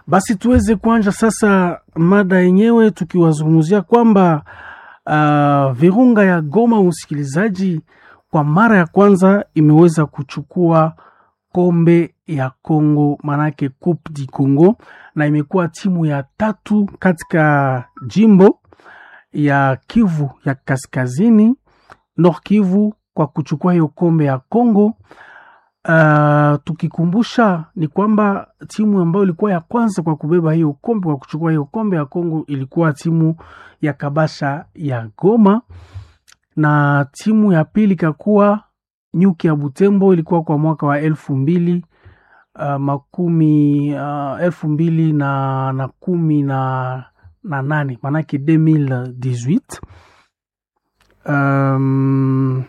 Basi tuweze kuanja sasa mada yenyewe tukiwazungumzia kwamba uh, Virunga ya Goma, msikilizaji, kwa mara ya kwanza imeweza kuchukua kombe ya Congo, manake Coupe du Congo, na imekuwa timu ya tatu katika jimbo ya Kivu ya Kaskazini, Nord Kivu, kwa kuchukua hiyo kombe ya Congo. Uh, tukikumbusha ni kwamba timu ambayo ilikuwa ya kwanza kwa kubeba hiyo kombe kwa kuchukua hiyo kombe ya Kongo ilikuwa timu ya Kabasha ya Goma, na timu ya pili ikakuwa Nyuki ya Butembo, ilikuwa kwa mwaka wa elfu mbili uh, makumi uh, elfu mbili na, na kumi na, na nane maanake 2018 um,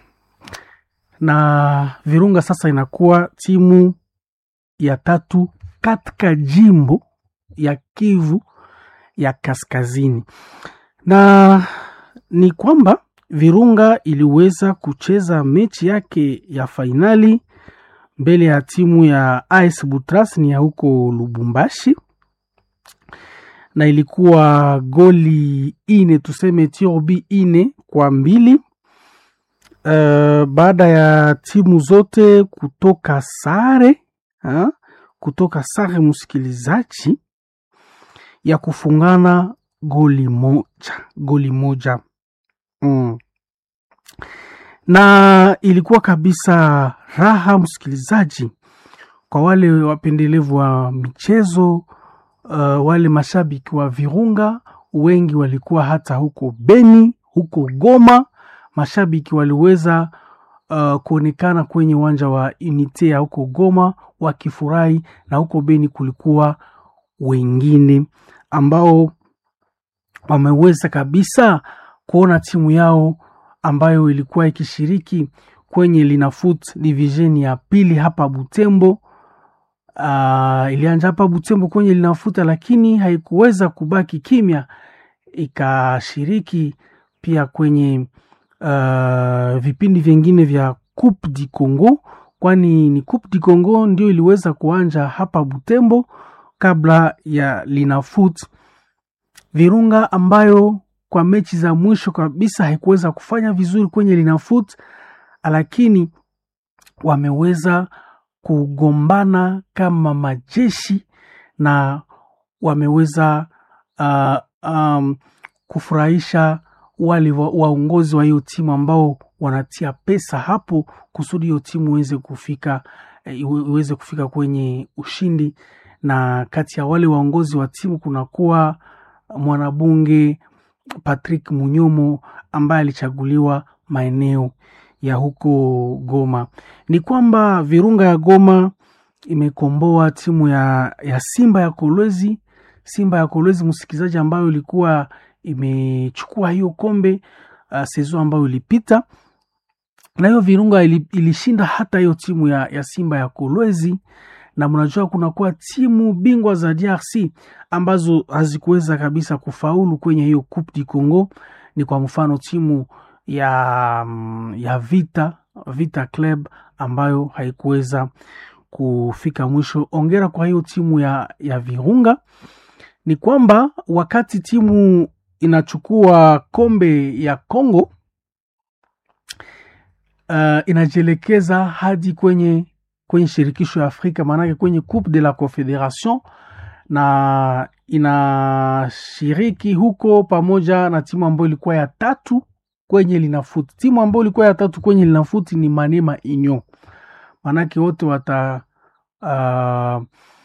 na Virunga sasa inakuwa timu ya tatu katika jimbo ya Kivu ya Kaskazini, na ni kwamba Virunga iliweza kucheza mechi yake ya fainali mbele ya timu ya AS Butras ni ya huko Lubumbashi, na ilikuwa goli ine tuseme tiobi ine kwa mbili. Uh, baada ya timu zote kutoka sare ha? kutoka sare msikilizaji, ya kufungana goli moja goli moja mm. Na ilikuwa kabisa raha msikilizaji, kwa wale wapendelevu wa michezo uh, wale mashabiki wa Virunga wengi walikuwa hata huko Beni, huko Goma mashabiki waliweza uh, kuonekana kwenye uwanja wa Unite ya huko Goma wakifurahi, na huko Beni kulikuwa wengine ambao wameweza kabisa kuona timu yao ambayo ilikuwa ikishiriki kwenye Linafoot division ya pili hapa Butembo. Uh, ilianja hapa Butembo kwenye Linafuta, lakini haikuweza kubaki kimya, ikashiriki pia kwenye Uh, vipindi vingine vya Coupe du Congo, kwani ni Coupe du Congo ndio iliweza kuanja hapa Butembo kabla ya Linafoot. Virunga ambayo kwa mechi za mwisho kabisa haikuweza kufanya vizuri kwenye Linafoot, lakini wameweza kugombana kama majeshi na wameweza uh, um, kufurahisha wale waongozi wa hiyo timu ambao wanatia pesa hapo kusudi hiyo timu iweze kufika iweze kufika kwenye ushindi. Na kati ya wale waongozi wa timu kunakuwa mwanabunge Patrick Munyomo ambaye alichaguliwa maeneo ya huko Goma. Ni kwamba Virunga ya Goma imekomboa timu ya, ya Simba ya Kolwezi, Simba ya Kolwezi msikilizaji, ambayo ilikuwa imechukua hiyo kombe uh, sezo ambayo ilipita, na hiyo Virunga ilishinda hata hiyo timu ya, ya Simba ya Kolwezi. Na mnajua kunakuwa timu bingwa za DRC ambazo hazikuweza kabisa kufaulu kwenye hiyo Coupe du Congo. Ni kwa mfano timu ya, ya Vita Vita Club ambayo haikuweza kufika mwisho. Ongera kwa hiyo timu ya, ya Virunga. Ni kwamba wakati timu inachukua kombe ya Congo uh, inajielekeza hadi kwenye kwenye shirikisho ya Afrika, maanake kwenye Coupe de la Confederation, na inashiriki huko pamoja na timu ambayo ilikuwa ya tatu kwenye Linafoot. Timu ambayo ilikuwa ya tatu kwenye Linafoot ni Manema Union, maanake wote wata uh,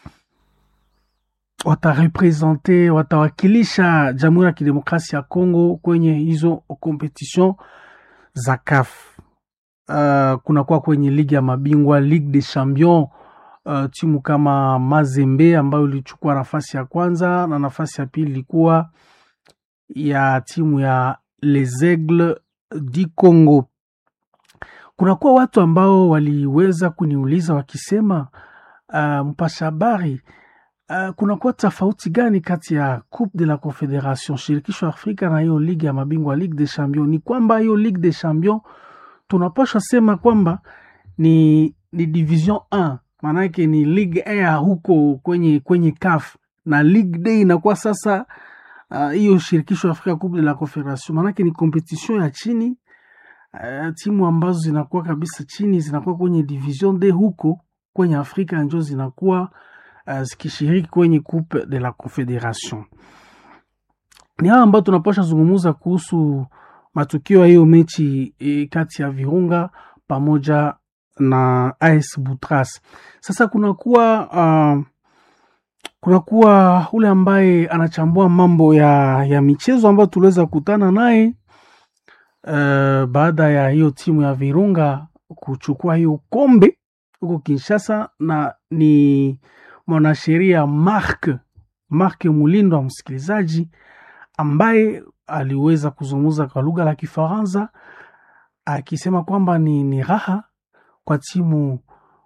watarepresente watawakilisha Jamhuri ya Kidemokrasia ya Kongo kwenye hizo competition za CAF. Uh, kunakuwa kwenye ligi ya mabingwa Ligue des Champions, uh, timu kama Mazembe ambayo ilichukua nafasi ya kwanza na nafasi ya pili ilikuwa ya timu ya Les Aigles du Congo. Kunakuwa watu ambao waliweza kuniuliza wakisema, uh, mpasha habari Uh, kunakuwa tofauti gani kati ya Coupe de la Confederation shirikisho Afrika na hiyo ligi ya mabingwa Ligue des Champions? Ni kwamba hiyo Ligue des Champions tunapasha sema kwamba ni, ni division 1 maanake ni ligue a huko kwenye kwenye CAF na Ligue Day inakuwa sasa hiyo uh, shirikisho Afrika Coupe de la Confederation, maanake ni competition ya chini uh, timu ambazo zinakuwa kabisa chini zinakuwa kwenye division D huko kwenye Afrika njo zinakuwa uh, zikishiriki kwenye Coupe de la Confederation. Ni hawa ambao tunapasha zungumuza kuhusu matukio ya hiyo mechi e, kati ya Virunga pamoja na AS Butras. Sasa kunakuwa uh, kunakuwa ule ambaye anachambua mambo ya, ya michezo ambayo tuliweza kukutana naye uh, baada ya hiyo timu ya Virunga kuchukua hiyo kombe huko Kinshasa, na ni mwanasheria Mark Mark Mulindo wa msikilizaji ambaye aliweza kuzungumza kwa lugha la Kifaransa akisema kwamba ni, ni raha kwa timu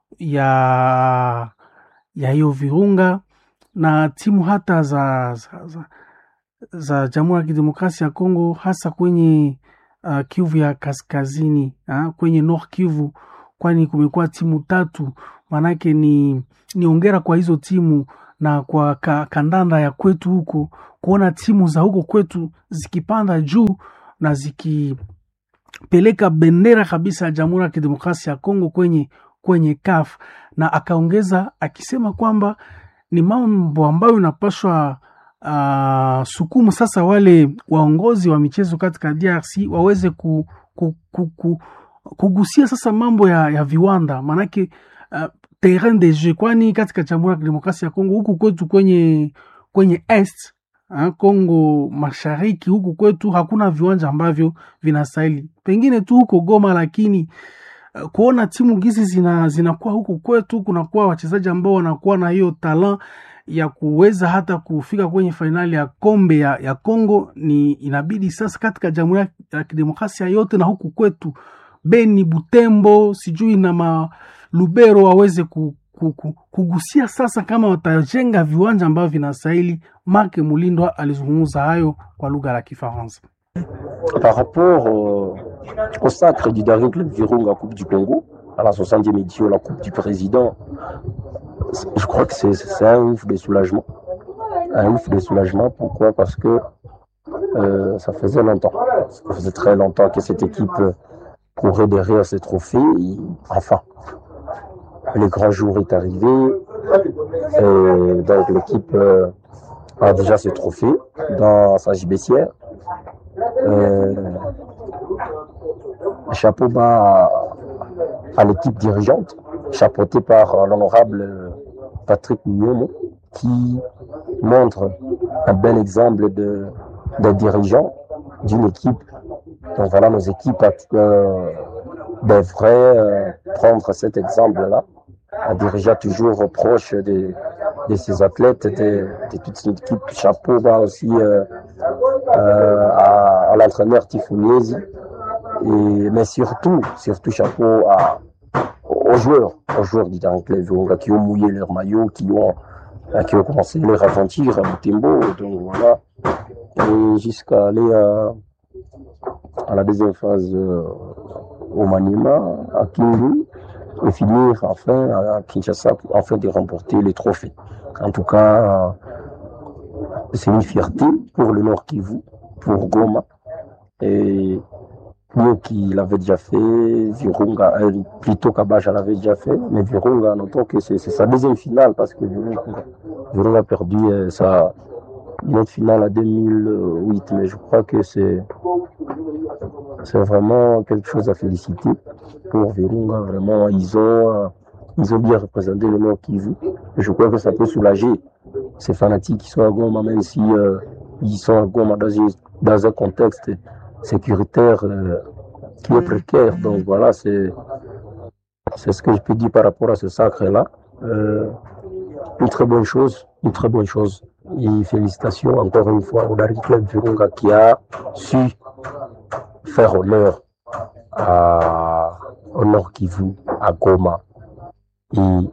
ya ya hiyo Virunga na timu hata za, za, za, za Jamhuri ya Kidemokrasia ya Kongo hasa kwenye uh, Kivu ya kaskazini uh, kwenye North Kivu, kwani kumekuwa timu tatu. Maanake ni, ni ongera kwa hizo timu na kwa ka, kandanda ya kwetu huko kuona timu za huko kwetu zikipanda juu na zikipeleka bendera kabisa ya Jamhuri ya Kidemokrasia ya Kongo kwenye kwenye CAF, na akaongeza akisema kwamba ni mambo ambayo inapaswa uh, sukumu sasa wale waongozi wa michezo katika DRC waweze ku, ku, ku, ku, kugusia sasa mambo ya, ya viwanda maanake uh, terrain de jeu, kwani katika Jamhuri ya Kidemokrasia ya Kongo huku kwetu kwenye kwenye est ha, Kongo mashariki huku kwetu hakuna viwanja ambavyo vinastahili, pengine tu huko Goma, lakini uh, kuona timu gizi zina zinakuwa huku kwetu, kunakuwa wachezaji ambao wanakuwa na hiyo talent ya kuweza hata kufika kwenye fainali ya kombe ya, ya Kongo, ni inabidi sasa katika Jamhuri ya Kidemokrasia yote na huku kwetu Beni, Butembo, sijui na ma Lubero waweze ku, ku, ku, kugusia sasa kama watajenga viwanja ambavyo vinastahili. Mark Mulindwa alizungumza hayo kwa lugha la Kifaransa. Par rapport euh, au sacre du dernier club Virunga Coupe du Congo, à la 60e édition la Coupe du Président, je crois que c'est un ouf de soulagement. Un ouf de soulagement, pourquoi Parce que euh, ça faisait longtemps, ça faisait très longtemps que cette équipe courait derrière ces trophées. Et, enfin, le grand jour est arrivé. Et donc l'équipe euh, a déjà ce trophée dans sa gibecière. Euh, chapeau bas à, à l'équipe dirigeante, chapeautée par l'honorable Patrick Nyomo, qui montre un bel exemple de, de dirigeant d'une équipe. Donc voilà, nos équipes euh, devraient euh, prendre cet exemple-là, un dirigeant toujours proche de, de ses athlètes, de, de toute son équipe. Chapeau bas aussi euh, à, à l'entraîneur Tifuniezi, et mais surtout, surtout chapeau à, aux joueurs, aux joueurs du Club qui ont mouillé leur maillot, qui ont, qui ont commencé leur aventure à Mutembo, donc voilà, et jusqu'à aller à, à la deuxième phase euh, au Manima, à Kindu, et finir enfin à Kinshasa afin de remporter les trophées. En tout cas, c'est une fierté pour le Nord Kivu, pour Goma, et mieux qu'il l'avait déjà fait, Virunga, euh, plutôt Kabaja l'avait déjà fait, mais Virunga, notons que c'est sa deuxième finale parce que Virunga, Virunga a perdu euh, sa notre finale à 2008, mais je crois que c'est c'est vraiment quelque chose à féliciter pour Virunga. Vraiment, ils ont ils ont bien représenté le Nord Kivu. Je crois que ça peut soulager ces fanatiques qui sont à Goma, même si euh, ils sont à Goma dans, une, dans un contexte sécuritaire euh, qui est précaire. Donc voilà, c'est c'est ce que je peux dire par rapport à ce sacre-là. Euh, une très bonne chose, une très bonne chose. Et félicitations encore une fois au Dari Club Virunga qui a su faire honneur à, au Nord Kivu, à Goma et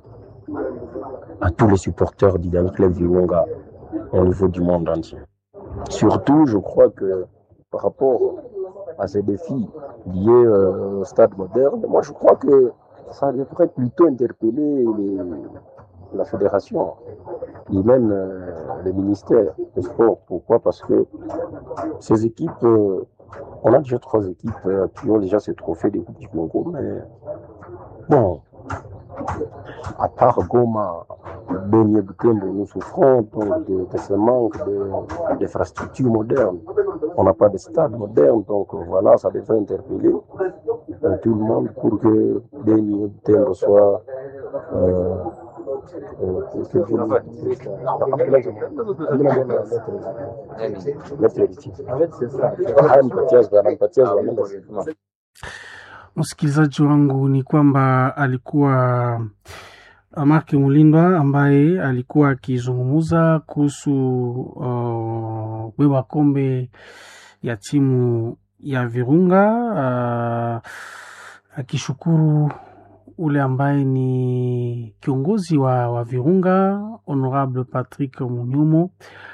à tous les supporters du Dari Club Virunga au niveau du monde entier. Surtout, je crois que par rapport à ces défis liés euh, au stade moderne, moi je crois que ça devrait plutôt interpeller les, la fédération. et même euh, le ministère des Sports. Pourquoi Parce que ces équipes, euh, on a déjà trois équipes euh, qui ont déjà ce trophée des Coupes du Congo, mais bon, à part Goma, Beni et Butembo, nous souffrons donc de, de ce manque de- d'infrastructures modernes. On n'a pas de stade moderne, donc euh, voilà, ça devrait interpeller euh, tout le monde pour que Beni et Butembo soient euh, euh, que- que- Msikilizaji wangu ni kwamba alikuwa Mark Mulindwa ambaye alikuwa akizungumza kuhusu uh, beba kombe ya timu ya Virunga uh, akishukuru ule ambaye ni kiongozi wa, wa Virunga Honorable Patrick Munyumo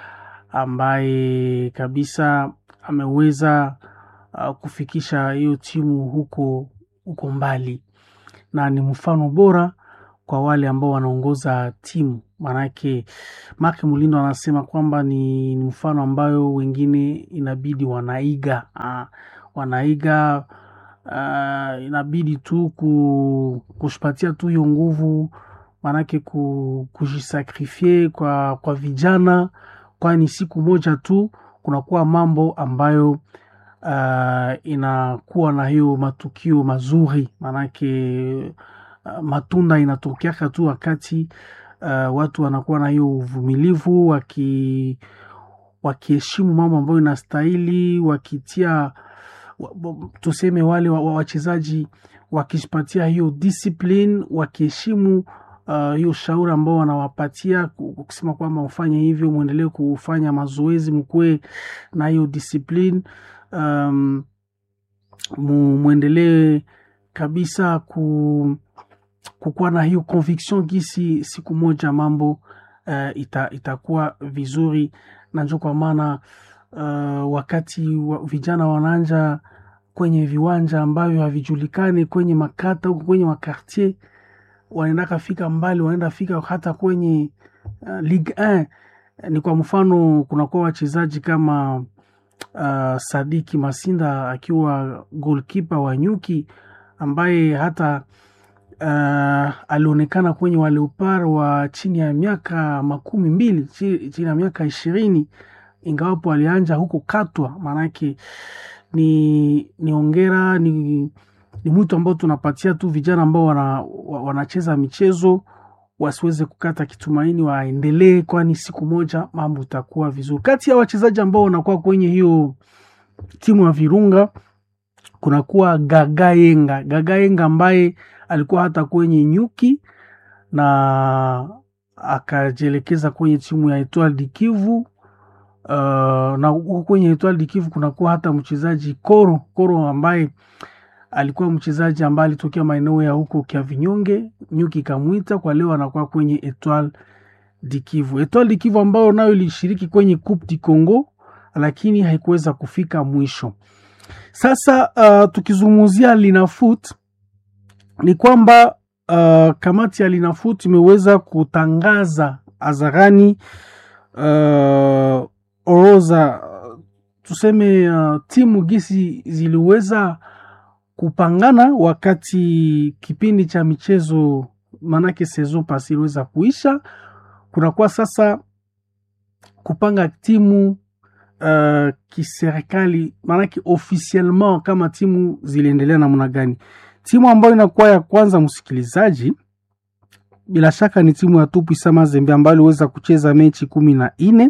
ambaye kabisa ameweza uh, kufikisha hiyo timu huko huko mbali, na ni mfano bora kwa wale ambao wanaongoza timu. Maanake Mark Mulindo anasema kwamba ni, ni mfano ambayo wengine inabidi wanaiga uh, wanaiga uh, inabidi tu ku, kushipatia tu hiyo nguvu maanake ku, kujisakrifie kwa, kwa vijana, kwani siku moja tu kunakuwa mambo ambayo uh, inakuwa na hiyo matukio mazuri, maanake uh, matunda inatokeaka tu wakati uh, watu wanakuwa na hiyo uvumilivu waki wakiheshimu mambo ambayo inastahili wakitia wa- bo- tuseme wale wa- wa- wachezaji wakijipatia hiyo discipline wakiheshimu uh, hiyo shauri ambao wanawapatia ku- kusema kwamba mfanye hivyo mwendelee kufanya mazoezi mkuwe na hiyo discipline um, mu- mwendelee kabisa ku kukuwa na hiyo conviction gisi siku moja mambo uh, ita, itakuwa vizuri na njo kwa maana uh, wakati wa, vijana wanaanja kwenye viwanja ambavyo havijulikani kwenye makata huko kwenye makartier wanaendaka fika mbali wanaenda fika hata kwenye uh, Ligue 1 ni kwa mfano kunakuwa wachezaji kama uh, Sadiki Masinda akiwa goalkeeper wa Nyuki ambaye hata uh, alionekana kwenye wa Leopard wa chini ya miaka makumi mbili chi- chini ya miaka ishirini ingawapo alianja huko Katwa. Maanake ni ni ongera ni, ni mwito ambao tunapatia tu vijana ambao wana, wa- wanacheza michezo wasiweze kukata kitumaini, waendelee, kwani siku moja mambo itakuwa vizuri. Kati ya wachezaji ambao wanakuwa kwenye hiyo timu ya Virunga kunakuwa Gagayenga, Gagayenga ambaye alikuwa hata kwenye Nyuki na akajielekeza kwenye timu ya Etoile du Kivu. Uh, na huko kwenye Etoile du Kivu kunakuwa hata mchezaji Koro Koro ambaye alikuwa mchezaji ambaye alitokea maeneo ya huko Kiavinyonge, Nyuki ikamwita kwa leo anakuwa kwenye Etoile du Kivu. Etoile du Kivu ambayo nayo ilishiriki kwenye Coupe du Congo lakini haikuweza kufika mwisho. Sasa uh, tukizungumzia Linafoot ni kwamba uh, kamati ya Linafoot imeweza kutangaza hadharani uh, orodha uh, tuseme uh, timu gisi ziliweza kupangana wakati kipindi cha michezo manake saison pasi iliweza kuisha. Kunakuwa sasa kupanga timu uh, kiserikali, maanake officiellement kama timu ziliendelea namna gani. Timu ambayo inakuwa ya kwanza, msikilizaji, bila shaka ni timu ya Tupwisa Mazembe ambayo iliweza kucheza mechi kumi na nne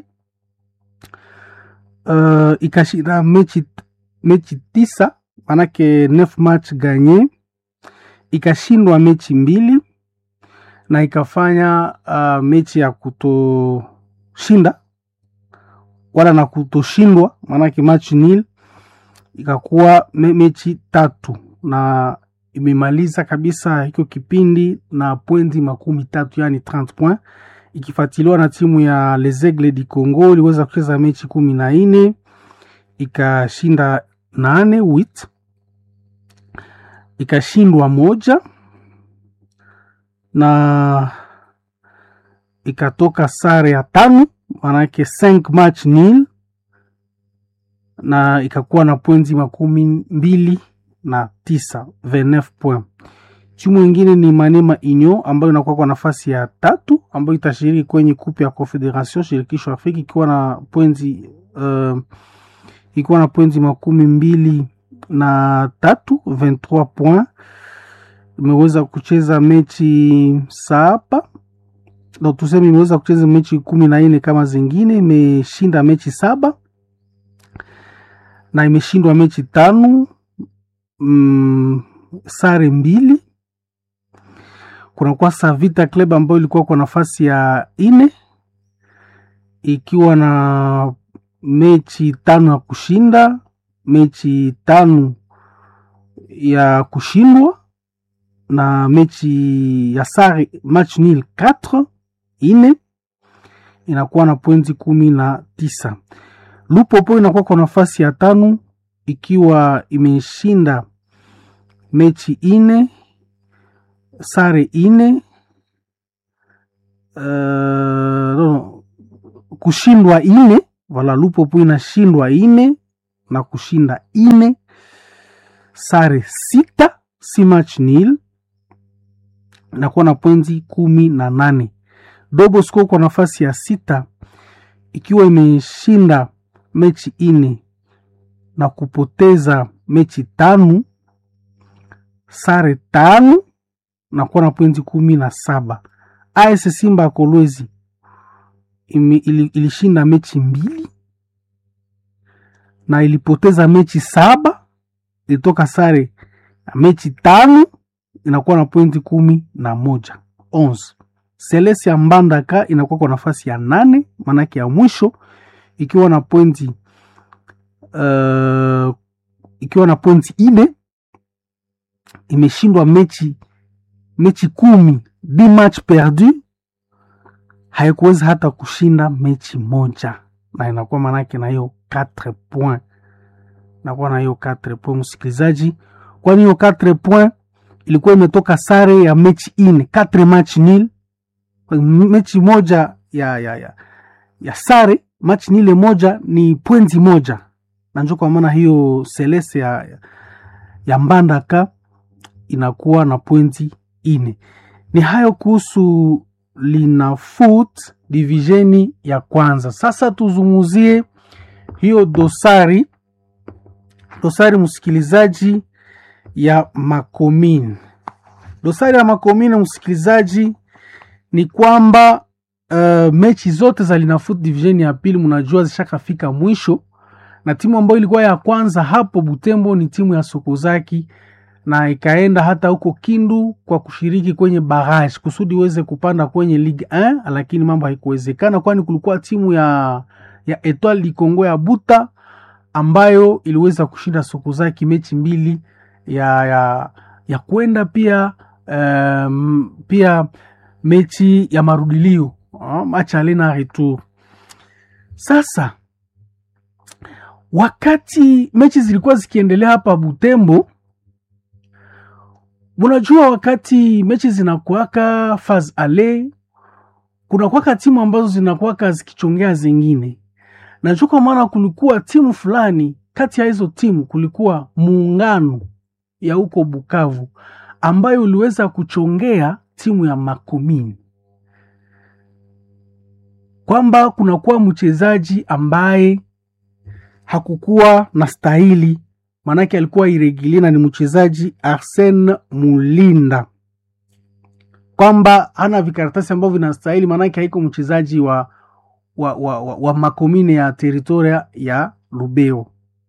uh, ikashinda mechi, mechi tisa manake neuf match ganye, ikashindwa mechi mbili na ikafanya uh, mechi ya kutoshinda wala na kutoshindwa, maanake match nil ikakuwa me, mechi tatu na imemaliza kabisa hicho kipindi na pointi makumi tatu yani 30 point, ikifuatiliwa na timu ya Les Aigles du Congo iliweza kucheza mechi kumi na nne ikashinda nane wit ikashindwa moja na ikatoka sare ya tano manake 5 match nil na ikakuwa na pointi makumi mbili na tisa 29 point. Timu ingine ni Manema Union ambayo inakuwa kwa nafasi ya tatu ambayo itashiriki kwenye kupe ya Confederation shirikisho Afrika ikiwa na pointi uh, ikiwa na pointi makumi mbili na tatu 23 point. Imeweza kucheza mechi saba ndo tuseme, imeweza kucheza mechi kumi na nne kama zingine, imeshinda mechi saba na imeshindwa mechi tano mm, sare mbili. Kunakuwa Savita Club ambayo ilikuwa kwa nafasi ya ine ikiwa na mechi tano ya kushinda, mechi tano ya kushindwa na mechi ya sare match nil 4 ine, inakuwa na pointi kumi na tisa. Lupopo inakuwa kwa nafasi ya tano ikiwa imeshinda mechi ine sare ine uh, no, kushindwa ine wala Lupopo inashindwa ine na kushinda ine sare sita si match nil inakuwa na pointi kumi na nane. Dobosco kwa nafasi ya sita ikiwa imeshinda mechi ine na kupoteza mechi tano sare tano na kuwa na pointi kumi na saba. AS Simba ya Kolwezi ili, ilishinda mechi mbili na ilipoteza mechi saba, ilitoka sare na mechi tano inakuwa na pointi kumi na moja 11. Selesi ya Mbandaka inakuwa kwa nafasi ya nane maanake ya mwisho ikiwa na pointi uh, ikiwa na pointi ine imeshindwa mechi mechi kumi di match perdu, haikuweza hata kushinda mechi moja, na inakuwa manake na hiyo 4 point, inakuwa na hiyo 4 point msikilizaji, kwani hiyo 4 point ilikuwa imetoka sare ya mechi ine 4 match nil, mechi moja ya, ya, ya, ya sare match nile moja ni pointi moja, na njo kwa maana hiyo Celeste ya, ya Mbandaka inakuwa na pointi ine. Ni hayo kuhusu Linafoot divisheni ya kwanza. Sasa tuzungumzie hiyo dosari dosari, msikilizaji, ya makomini. Dosari ya makomini, msikilizaji, ni kwamba uh, mechi zote za Linafoot divisheni ya pili mnajua zishakafika mwisho, na timu ambayo ilikuwa ya kwanza hapo Butembo ni timu ya Sokozaki na ikaenda hata huko Kindu kwa kushiriki kwenye barrage kusudi iweze kupanda kwenye Ligue 1, lakini mambo haikuwezekana, kwani kulikuwa timu ya ya Etoile du Congo ya Buta ambayo iliweza kushinda Sokozaki mechi mbili ya ya, ya kwenda pia um, pia mechi ya marudilio uh, match alena retour. Sasa wakati mechi zilikuwa zikiendelea hapa Butembo Munajua wakati mechi zinakuwaka faz ale, kunakuwaka timu ambazo zinakuwaka zikichongea zingine. Najua kwa maana kulikuwa timu fulani kati ya hizo timu, kulikuwa muungano ya huko Bukavu ambayo uliweza kuchongea timu ya Makomini, kwamba kunakuwa mchezaji ambaye hakukuwa na stahili maanake alikuwa iregilie na ni mchezaji Arsene Mulinda, kwamba hana vikaratasi ambavyo vinastahili, maanake haiko mchezaji wa, wa, wa, wa, wa makomine ya teritoria ya Lubeo.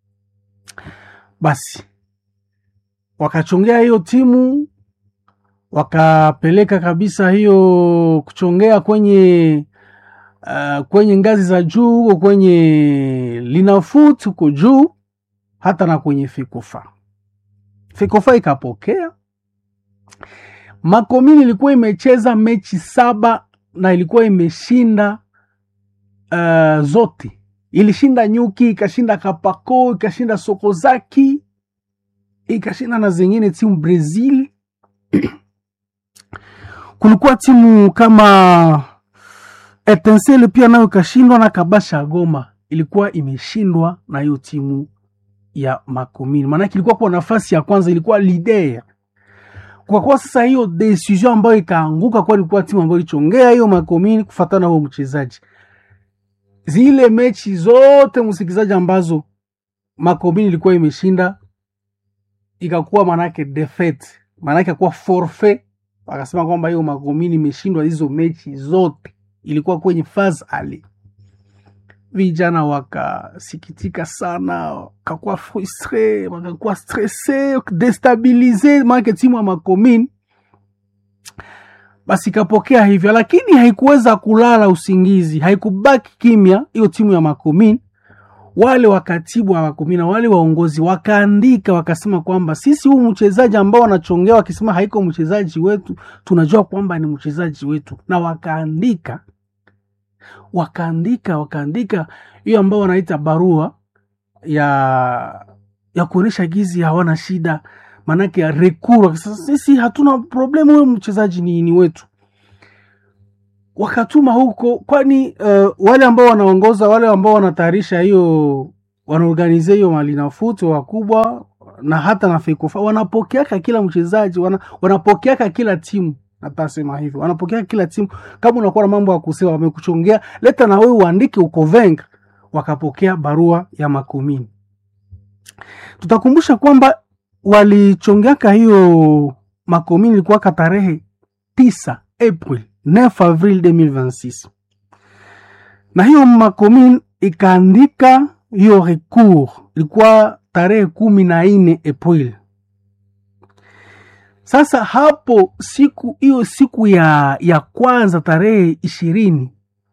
Basi wakachongea hiyo timu wakapeleka kabisa hiyo kuchongea kwenye uh, kwenye ngazi za juu huko kwenye Linafoot huko juu hata na kwenye Fekofa. Fekofa ikapokea. Makomini ilikuwa imecheza mechi saba na ilikuwa imeshinda uh, zote. Ilishinda Nyuki, ikashinda Kapako, ikashinda Sokozaki, ikashinda na zingine timu Brazil. Kulikuwa timu kama Etincelle pia nayo ikashindwa na Kabasha Goma ilikuwa imeshindwa na hiyo timu ya Makomini, maanake ilikuwa kwa nafasi ya kwanza, ilikuwa leader. Kwa kuwa sasa hiyo decision ambayo ikaanguka, kwa ilikuwa timu ambayo ilichongea hiyo Makomini kufatana na huo mchezaji. Zile mechi zote msikilizaji, ambazo Makomini ilikuwa imeshinda ikakuwa manake defeat, manake kuwa forfait. Wakasema kwamba hiyo Makomini imeshindwa hizo mechi zote, ilikuwa kwenye phase ali vijana wakasikitika sana, wakakuwa frustre, wakakuwa stresse, destabilize, maanake timu ya Makomini basi ikapokea hivyo, lakini haikuweza kulala usingizi, haikubaki kimya. Hiyo timu ya Makomini, wale wakatibu wa Makomini na wale waongozi wakaandika, wakasema kwamba sisi huu mchezaji ambao wanachongea wakisema haiko mchezaji wetu, tunajua kwamba ni mchezaji wetu, na wakaandika wakaandika wakaandika hiyo ambao wanaita barua ya ya kuonyesha gizi hawana shida, maanake ya rekuru. Sasa sisi hatuna problemu, huyo mchezaji ni, ni wetu. Wakatuma huko, kwani uh, wale ambao wanaongoza wale ambao wanatayarisha hiyo wanaorganize hiyo malinafuto wakubwa na hata na fekofa wanapokeaka kila mchezaji wana, wanapokeaka kila timu Natasema hivyo, wanapokea kila timu. Kama unakuwa na mambo ya kusema, wamekuchongea leta na wewe uandike uko venga. Wakapokea barua ya Makomini. Tutakumbusha kwamba walichongeaka hiyo Makomini ilikuwa tarehe 9 April 9 Avril 2026 na hiyo Makomini ikaandika hiyo recours ilikuwa tarehe kumi na nne April. Sasa hapo siku hiyo siku ya, ya kwanza tarehe ishirini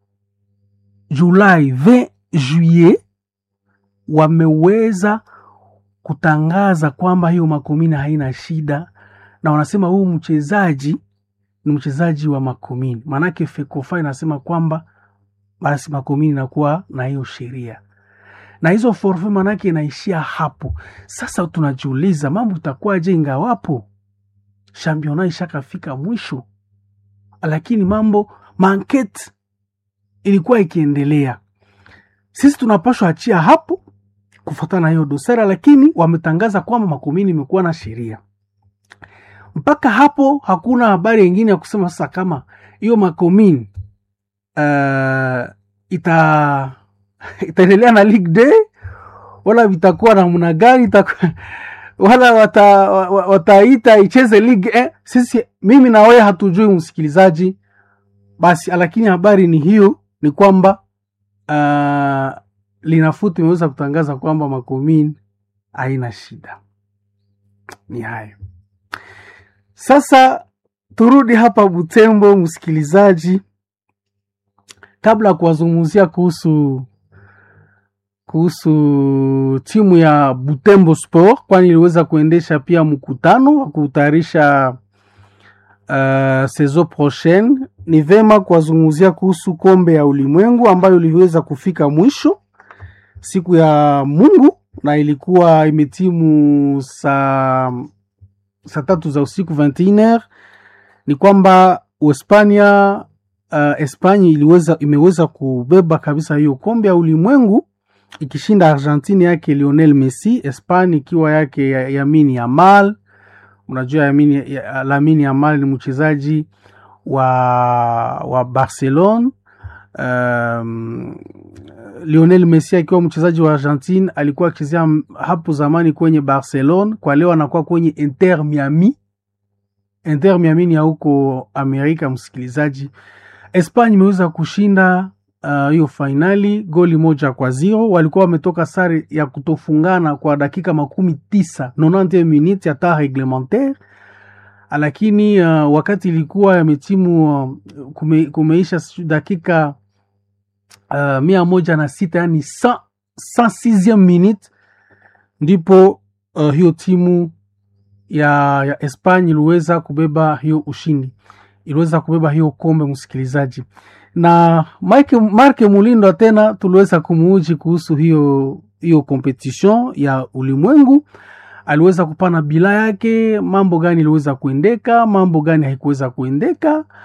Julai 20 juillet wameweza kutangaza kwamba hiyo Makomini haina shida, na wanasema huyu mchezaji ni mchezaji wa Makomini. Maanake Fekofa inasema kwamba basi Makomini inakuwa na hiyo sheria na hizo forfe, maanake inaishia hapo. Sasa tunajiuliza mambo itakuwaje ingawapo championa ishakafika mwisho, lakini mambo mankete ilikuwa ikiendelea. Sisi tunapashwa achia hapo kufuatana na hiyo dosara, lakini wametangaza kwamba Makomini imekuwa na sheria. Mpaka hapo hakuna habari yengine ya kusema sasa kama hiyo Makomini uh, ita itaendelea na Ligue D wala vitakuwa namna gani itakuwa wala wata, wataita icheze ligue eh. Sisi mimi na wewe hatujui msikilizaji, basi lakini habari ni hiyo, ni kwamba uh, linafuti imeweza kutangaza kwamba Makomini haina shida. Ni hayo sasa. Turudi hapa Butembo, msikilizaji, kabla ya kuwazungumzia kuhusu kuhusu timu ya Butembo Sport, kwani iliweza kuendesha pia mkutano wa kutayarisha uh, saison prochaine. Ni vema kuwazungumzia kuhusu kombe ya ulimwengu ambayo iliweza kufika mwisho siku ya Mungu na ilikuwa imetimu saa saa tatu za usiku 21h. Ni kwamba Uhispania uh, Espanya iliweza imeweza kubeba kabisa hiyo kombe ya ulimwengu ikishinda Argentine yake Lionel Messi, Espanya ikiwa yake Yamini Yamal. Unajua Yamini, Lamine Yamal ni mchezaji wa, wa Barcelona. Um, Lionel Messi akiwa mchezaji wa Argentine alikuwa akichezea hapo zamani kwenye Barcelona, kwa leo anakuwa kwenye Inter Miami. Inter Miami ni ya huko Amerika. Msikilizaji, Espanya imeweza kushinda hiyo uh, fainali goli moja kwa zero. Walikuwa wametoka sare ya kutofungana kwa dakika makumi tisa 90 minutes ya temps reglementaire, lakini uh, wakati ilikuwa yametimu uh, kume, kumeisha dakika uh, mia moja na sita yani 106 minute ndipo uh, hiyo timu ya, ya Espanya iliweza kubeba hiyo ushindi, iliweza kubeba hiyo kombe msikilizaji na Mike, Marke Mulindo tena tuliweza kumuuji kuhusu hiyo hiyo competition ya ulimwengu. Aliweza kupana bila yake mambo gani iliweza kuendeka, mambo gani haikuweza kuendeka,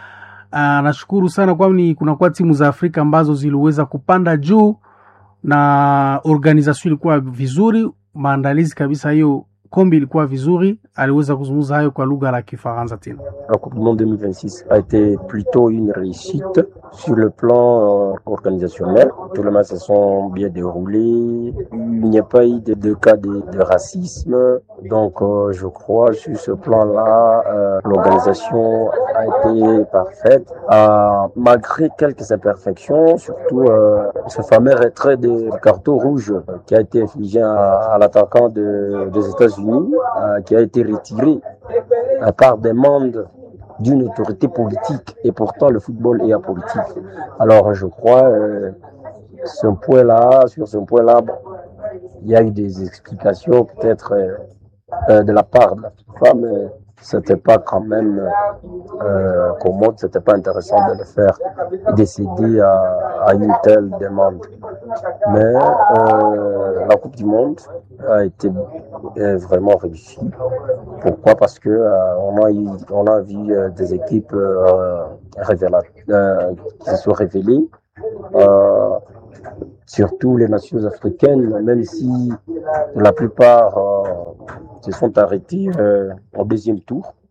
Anashukuru sana kwani kunakuwa timu za Afrika ambazo ziliweza kupanda juu na organisation ilikuwa vizuri, maandalizi kabisa, hiyo kombi ilikuwa vizuri. Aliweza kuzungumza hayo kwa lugha la Kifaransa tena. La Coupe du Monde 2026 a été plutôt une réussite sur le plan euh, organisationnel. Tous les matchs se sont bien déroulés. Il n'y a pas eu de, de cas de, de racisme. Donc, euh, je crois sur ce plan-là, euh, l'organisation a été parfaite. Euh, malgré quelques imperfections, surtout euh, ce fameux retrait de carton rouge qui a été infligé à, à l'attaquant de- des États-Unis, euh, qui a été retiré à part demande d'une autorité politique. Et pourtant, le football est apolitique. Alors, je crois, euh, ce point-là, sur ce point-là, bon, il y a eu des explications peut-être euh, euh, de la part de la FIFA, mais c'était pas quand même euh, commode, c'était pas intéressant de le faire décider à, à une telle demande. Mais euh, la Coupe du Monde a été euh, vraiment réussie. Pourquoi Parce que euh, on a eu, on a vu euh, des équipes euh, révéla- euh, qui se sont révélées. Euh, surtout les nations africaines, même si la plupart euh, se sont arrêtés euh, au deuxième tour.